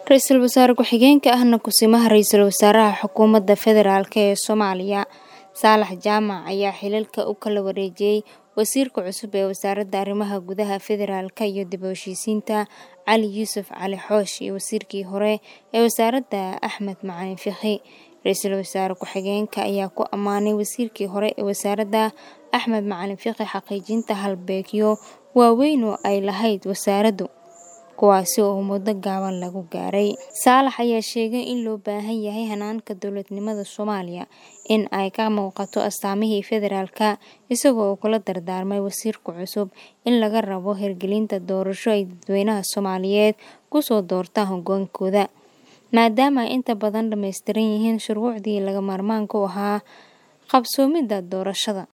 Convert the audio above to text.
Ra'iisul Wasaare Ku-xigeenka ahna Kusimaha Ra'iisul Wasaaraha Xukuumadda Federaalk ee Soomaaliya Saalax Jaamac ayaa xilalka u kala wareejiyay Wasiirka cusub ee Wasaaradda Arrimaha Gudaha Federaalka iyo dib u heshiisiinta Cali Yuusuf Cali Xoosh iyo Wasiirkii hore ee Wasaaradda Axmed Macalin Fiqi. Ra'iisul Wasaare Ku-xigeenka ayaa ku ammaanay Wasiirkii hore ee Wasaaradda Axmed Macalin Fiqi xaqiijinta halbeegyo waaweyn oo ay lahayd wasaaraddu, kuwaasi oo muddo gaaban lagu gaaray. Saalax ayaa sheegay in loo baahan yahay hannaanka dowladnimada Soomaaliya in ay ka muuqato astaamihii federaalka, isaga oo kula dardaarmay wasiirka cusub in laga rabo hirgelinta doorasho ay dadweynaha Soomaaliyeed ku soo doortaan hoggaankooda, maadaama ay inta badan dhammaystiran yihiin shuruucdii lagama maarmaanka u ahaa qabsoomidda doorashada.